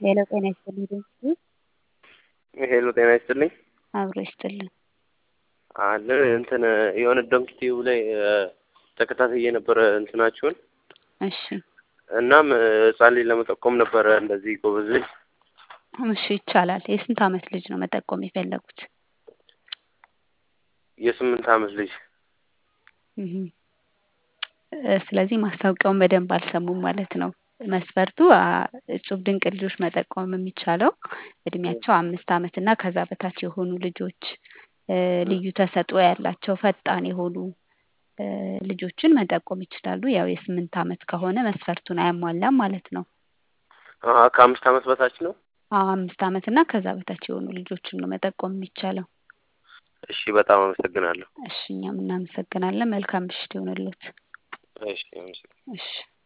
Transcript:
ሄሎ ጤና ይስጥልኝ ድምፅሽ ሄሎ ጤና ይስጥልኝ። አብሮ ይስጥልን። አለ እንትን የሆነ ዶንኪቲቭ ላይ ተከታትዬ ነበረ እንትናችሁን እሺ እናም ህጻን ልጅ ለመጠቆም ነበረ እንደዚህ ጎበዝ ልጅ እሺ ይቻላል። የስንት አመት ልጅ ነው መጠቆም የፈለጉት? የስምንት አመት ልጅ እህ ስለዚህ ማስታወቂያውን በደንብ አልሰሙም ማለት ነው። መስፈርቱ አ- እጹብ ድንቅ ልጆች መጠቆም የሚቻለው እድሜያቸው አምስት አመት እና ከዛ በታች የሆኑ ልጆች እ ልዩ ተሰጥኦ ያላቸው ፈጣን የሆኑ እ ልጆችን መጠቆም ይችላሉ። ያው የስምንት አመት ከሆነ መስፈርቱን አያሟላም ማለት ነው። አ- ከአምስት አመት በታች ነው። አዎ አምስት አመት እና ከዛ በታች የሆኑ ልጆችን ነው መጠቆም የሚቻለው። እሺ በጣም አመሰግናለሁ። እሺ እኛም እናመሰግናለን። መልካም ምሽት ይሁንልዎት። እሺ አመሰግናለሁ። እሺ